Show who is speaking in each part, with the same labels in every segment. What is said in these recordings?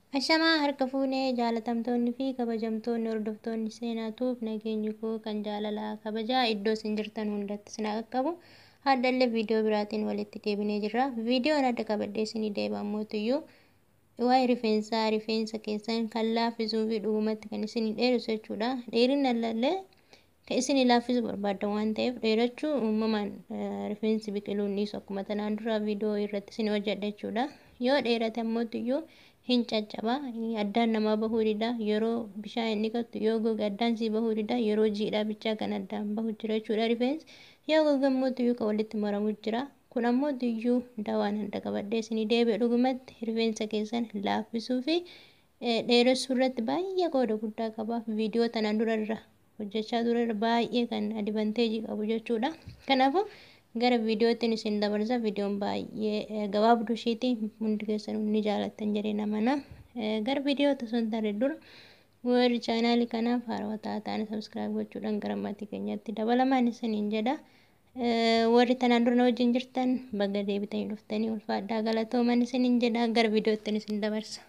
Speaker 1: Ashamaa harka fuunee jaalatamtoonni fi kabajamtoonni hordoftoonni seenaatuuf nageenyi koo kan jaalalaa kabajaa iddoo isin jirtan hundatti isin qaqqabu. Haadhallee viidiyoo biraatiin walitti deebinee jirra. Viidiyoon adda qabadhee isinii deebi'ammoottiyyuu waa'ee rifeensaa rifeensa keessan kan laaffisuu fi dhugumatti kan isinii dheerisu jechuudha. Dheerina illee kan isinii laaffisuu barbaaddan waan ta'eef dheerachuu uumamaan rifeensi biqiluu dhiisu akkuma tanaan dura viidiyoo irratti isinii hojjedha jechuudha. Yoo dheerate ammoottiyyuu hin caccaba addaan namaa bahuu dida yeroo bishaan hin dhiqattu yoo goge addaan sii bahuu dida yeroo jiidhaa bichaa kan addaan bahu jira jechuudha rifeensi yoo goge ammoottiyyuu kan walitti maramu jira kun ammoottiyyuu dawaan handa qabadhee isinii deebi'e dhugumatti rifeensa keessan laaffisuu fi dheeressuu irratti baay'ee qooda guddaa qaba viidiyoo tanaan dura irra hojjechaa ture irra baay'ee kan adivanteejii qabu jechuudha kanaafuu gara viidiyootiin isin dabarsa viidiyoon baay'ee gabaabduu ishiiti hundi keessan ni jaalattan jedhee namana gara viidiyoo osoo hin taane dura warri chaanaalii kanaaf haarawwataa ta'an sabskiraayib gochuudhaan gara maatii keenyatti dabalamaan isiniin jedha warri tanaan dura wajjin jirtan baga deebitanii dhuftanii ulfaadhaa galatooman isiniin jedha gara viidiyootiin isin dabarsa.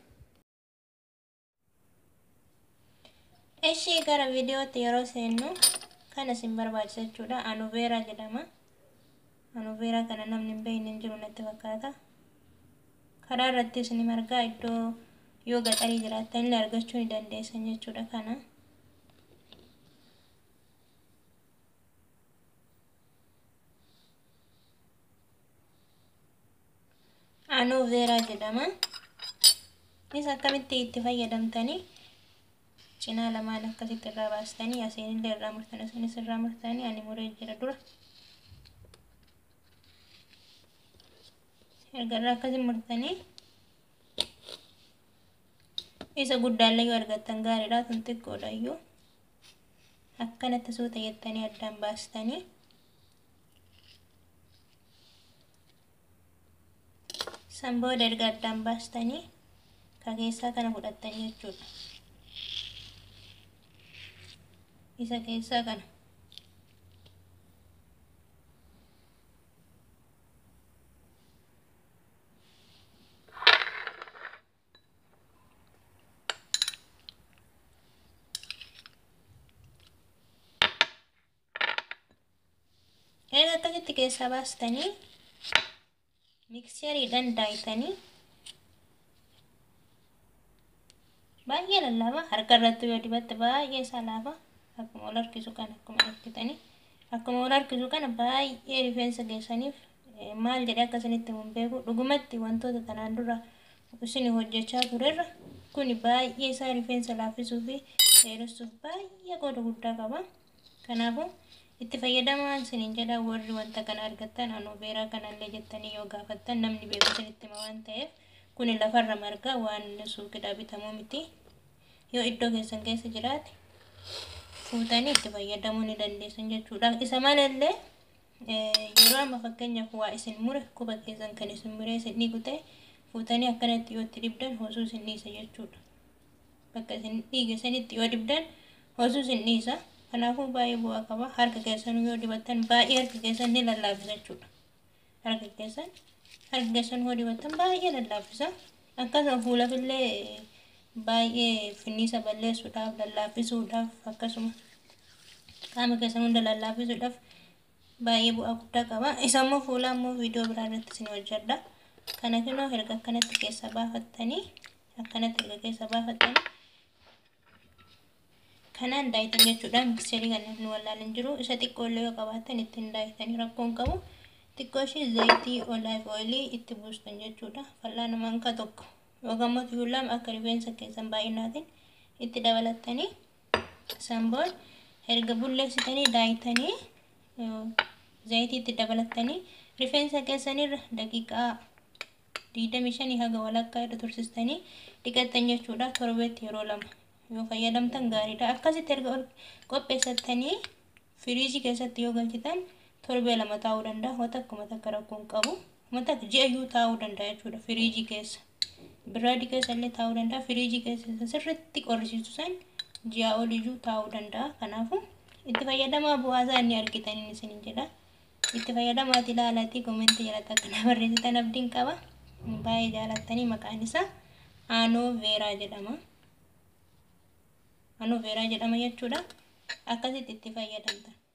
Speaker 1: Ishii gara viidiyootti yeroo seennu kan isin barbaachisa jechuudha anuveeraa jedhama. anuveeraa kana namni hin beekne hin jiru natti fakkaata. Karaa irrattis ni margaa iddoo yoo gaxarii jiraattan illee argachuu ni dandeessan jechuudha kana. Anuveeraa jedhama. Innis akkamitti itti fayyadamtanii cinaa lamaan akkasitti irraa baastanii asiin illee irraa murtanii asiinis irraa murtanii ani muree jira dura. erga irraa akkasii murtanii isa guddaallee yoo argattan gaariidha tun xiqqoodha iyyuu akkanatti suuta jettanii addaan baastanii san booda erga addaan baastanii ka keessaa kana fudhattanii jechuudha isa keessaa kana Erga akkasitti keessaa baastanii mikseriidhaan daayitanii baay'ee lallaafaa harka irratti yoo dibatte baay'ee isaa laafa akkuma wal harkisu kana akkuma harkitanii akkuma wal harkisu kana baay'ee rifeensa keessaniif maal jedhee akkasinitti hin beeku dhugumatti wantoota kanaan dura isin hojjechaa turerra kuni baay'ee isaa rifeensa laaffisuu fi dheeressuuf baay'ee qooda guddaa qaba kanaafuu itti fayyadamaan isiniin jedha warri wanta kana argattan anuveeraa kanallee jettanii yoo gaafattan namni beeku isinitti hima waan ta'eef kuni lafarra margaa waan suuqidhaa bitamuu miti yoo iddoo keessan keessa jiraate fuutanii itti fayyadamuu ni dandeessan jechuudha isa malallee yeroo amma fakkeenyaaf waa isin mure quba keessan kan isin muree isin dhiigu ta'e fuutanii akkanatti yoo itti dibdan hosuu isin dhiisa jechuudha bakka isin dhiige sanitti yoo dibdan hosuu isin dhiisa kanaafuu baay'ee bu'aa qaba harka keessan yoo dibattan baay'ee harka keessan ni lallaafisa jechuudha harka keessan harka keessan yoo dibattan baay'ee lallaafisa akkasuma fuulafillee baay'ee finniisa balleessuudhaaf lallaafisuudhaaf akkasuma qaama keessan hunda lallaafisuudhaaf baay'ee bu'aa guddaa qaba isa immoo fuula immoo viidiyoo biraa irratti isin hojjedha kana kunoo erga akkanatti keessa baafattanii akkanatti erga keessa baafattanii kanaan daayitan jechuudha mikserii kan namni wallaalan jiru isa xiqqoollee yoo qabaatan ittiin daayitanii rakkoon qabu xiqqoo ishee zayitii olaayif ooyilii itti buustan jechuudha fal'aana manka tokko yookaan immoo tuullaam akka rifeensa keessan baay'inaatiin itti dabalattanii sanboon erga bulleessitanii daayitanii zayitii itti dabalattanii rifeensa keessanirra daqiiqaa digdamii shanii haga walakkaa irra tursistanii dhiqattan jechuudha torbeetti yeroo lama yoo fayyadamtan gaariidha akkasitti erga qopheessattanii firiijii keessatti yoo galchitan torbee lama taa'uu danda'a wanta akkuma takka rakkoon qabu wanta ji'a iyyuu taa'uu danda'a jechuudha firiijii keessa biraadii keessa illee taa'uu danda'a firiijii keessa sirriitti qorrisiisu san ji'a ol iyyuu taa'uu danda'a kanaafuu itti fayyadamaa bu'aasaa inni argitaniin isiniin jedha itti fayyadamaati ilaalaati komentii jalatti akkana barreessitan abdiin qaba baay'ee jaalattanii maqaan isaa anooveeraa jedhama. Anooveeraa jedhama jechuudha. Akkasitti itti fayyadamtan.